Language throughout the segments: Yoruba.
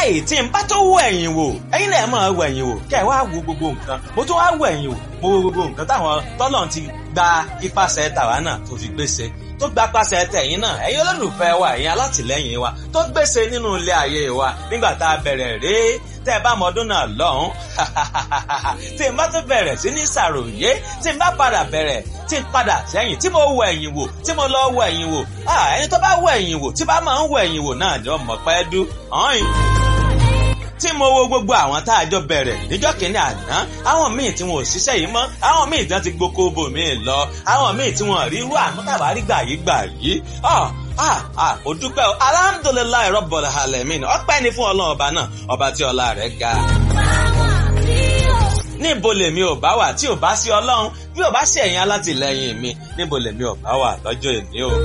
eléyìí tí n bá tó wọ ẹ̀yìn wò ẹ̀yin náà máa wọ ẹ̀yìn wò kẹ́ ẹ̀ wá wo gbogbo nǹkan mo tún wá wọ ẹ̀yìn wò mo wo gbogbo nǹkan táwọn tọ́lọ̀ ti gba ipasẹ̀ tàwa náà tó fi gbèsè tó gba pàṣẹ tẹ̀yìn náà ẹ̀yin olólùfẹ́ wa ẹ̀yin alátìlẹ́yìn wa tó gbèsè nínú ilé ayé wa nígbà tá a bẹ̀rẹ̀ rèé tẹ́ ẹ bá mọ ọdún náà lọ́hùn tí n bá tún bẹ̀rẹ̀ sí ní ṣàròyé tí n bá padà bẹ̀rẹ̀ tí n padà sẹ́yìn tí mo wọ ẹ̀yìn wò tí mo lọ wọ ẹ̀yìn wò ẹni tó bá wọ ẹ̀yìn wò tí bá máa ń wọ ẹ̀yìn wò náà jọ mọ̀ pẹ́ dú ọ̀hìn tí mo wo gbogbo àwọn tá a jọ bẹ̀rẹ̀ níjọ́ kìíní àná àwọn míì tí wọn ò ṣiṣẹ́ yìí mọ́ àwọn míì tí wọ́n ti gboko bò míì lọ àwọn míì tí wọ́n rí irú àánú tàbárí gbà yìí gbà yìí ah ah ó dúpẹ́ o alhamdulilayi rabbil alamin ọpẹ́ ni fún ọlọ́run ọba náà ọba tí ọlá rẹ̀ ga. níbo lèmi ò bá wà tí ò bá sí ọlọ́run bí ò bá sí ẹ̀yin alátìlẹyìn mi níbo lèmi ò bá wà lọ́jọ́ èmi o.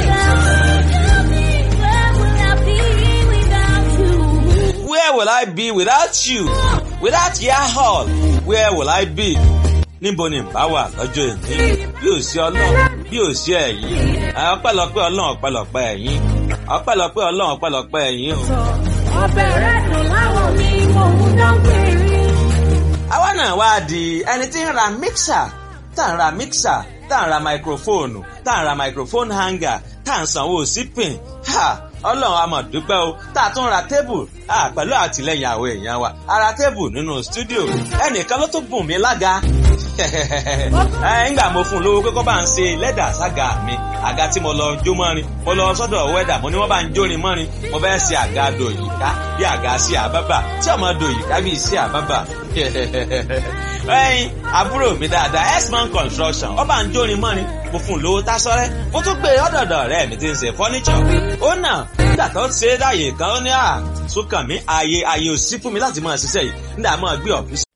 Where will I be without you? Without your hall, where will I be? níbo ni bá wà lọ́jọ́ èmi bí ò sí ọlọ́run bí ò sí ẹ̀yin ọpẹ́lọpẹ́ ọlọ́run ọpẹ́lọpẹ́ ẹ̀yin ọpẹ́lọpẹ́ ọlọ́run ọpẹ́lọpẹ́ ẹ̀yin o. ọbẹ̀ rẹ̀ dùn láwọn mi mò ń dán péré. àwa náà wá di ẹni tí ń ra mixer tá ń ra mixer tá ń ra microphone tá ń ra microphone hanger tá ń sanwó sípìn ọlọ́run a máa dúpẹ́ o tá a tún ra tébù pẹ̀lú àtìlẹ́yìn àwọn èèyàn wa a ra tébù nínú stúdíò ẹnìkan ló tún bùn mí lága ńgbà mo fún un lówó pé kó bá ń ṣe lẹ́dà sága mi àga tí mo lọ jó mọ́rin mo lọ sọ́dọ̀ wẹ́dà mo ní wọ́n bá ń jórin mọ́rin mo fẹ́ ṣe àga dòyìká bí àga sí àbábà tí ọmọ dòyìká bí sí àbábà ẹyin àbúrò mi dáadáa x-man construction ó bá ń jórin mọ́rin mo fún un lówó tásọ́rẹ́ mo tún gbé ọ̀dọ̀dọ̀ rẹ̀ mi ti ń ṣe fọ́níṣọ̀ ó nà nígbà tó ṣe é dáyè kan ó ní à sókàn mi ààyè ààyè ò sí fún mi láti máa ṣiṣẹ́ yìí nígbà máa gbé ọ̀fíìsì.